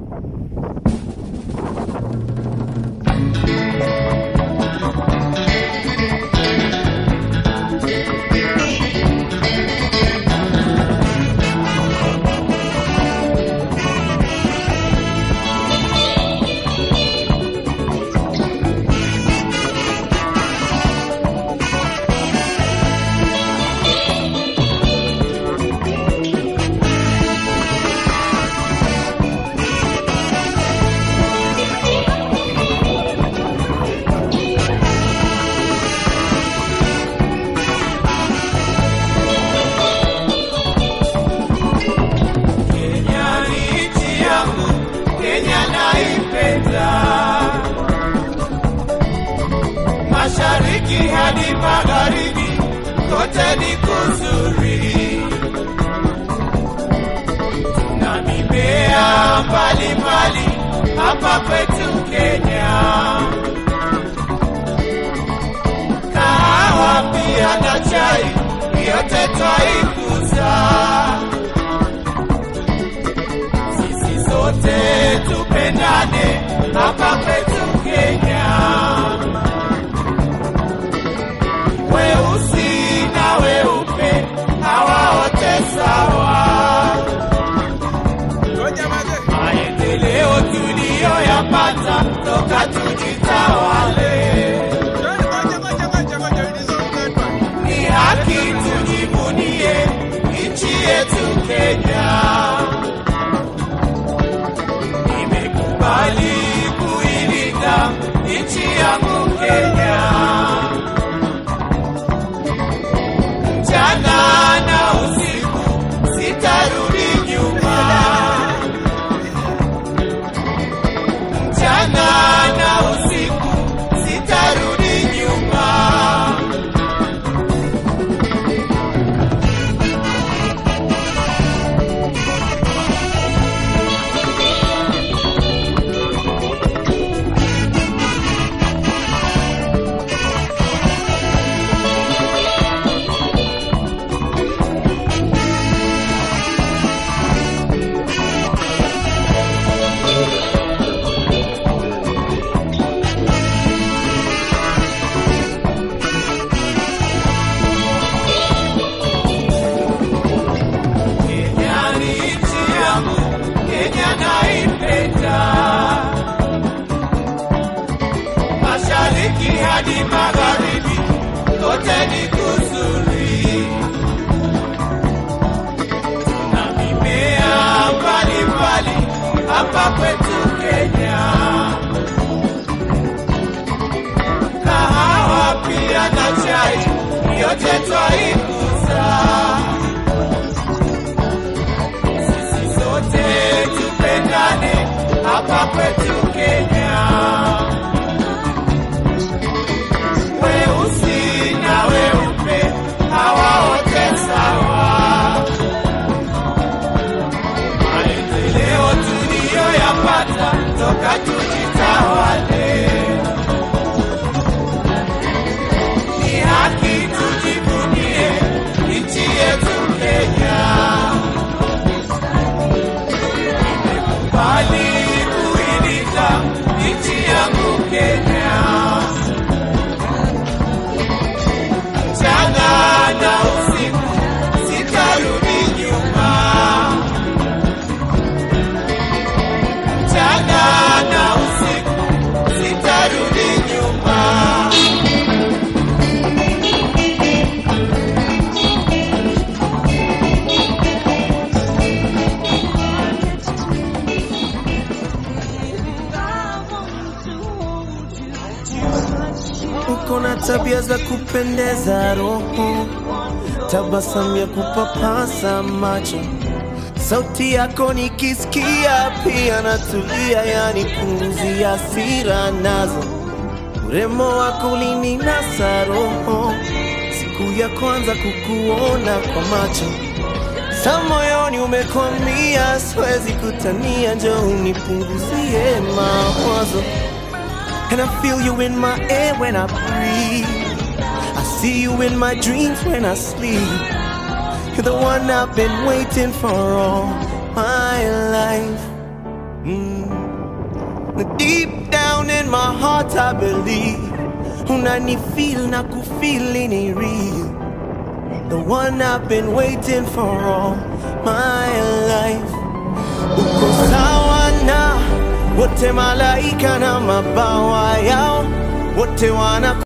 Kenya ni nchi yangu, Kenya naipenda. Mashariki hadi magharibi, kote ni kuzuri. Tuna mimea mbalimbali hapa kwetu Kenya, kahawa pia na chai, yote twaikuza. sisi sote tupendane hapa kwetu Kenya. Weusi na weupe hawa wote sawa. Maendeleo tuliyoyapata toka tujitawale, ni haki tujivunie nchi yetu Kenya. nimekubali kuilinda nchi yangu Kenya. Mchana na usiku sitarudi nyuma, mchana na usiku sitarudi nyuma. Kenya ni nchi yangu, Kenya naipenda. Mashariki hadi magharibi, kote ni kuzuri. Tuna mimea mbalimbali hapa kwetu Kenya, kahawa pia na chai, yote twaikuza. sisi sote tupendane hapa kwetu Kenya. Weusi na weupe hawa wote sawa. Maendeleo tuliyoyapata toka tujitawale, ni haki tujivunie nchi yetu Kenya. bali kuilinda nchi yangu Kenya. Mchana na usiku sitarudi nyuma, mchana na usiku sitarudi nyuma. uko na tabia za kupendeza roho, tabasamu ya kupapasa macho, sauti yako nikisikia pia natulia, yani pumzi ya hasira nazo, urembo wako ulininasa roho, siku ya kwanza kukuona kwa macho sa moyoni umekwamia, siwezi kutania, njoo unipunguzie mawazo And I feel you in my air when I breathe. I see you in my dreams when I sleep. You're the one I've been waiting for all my life. Mm. I believe unanifeel na kufeel ni real the one I've been waiting for all my life uko sawa na wote malaika na mabawa yao wote wana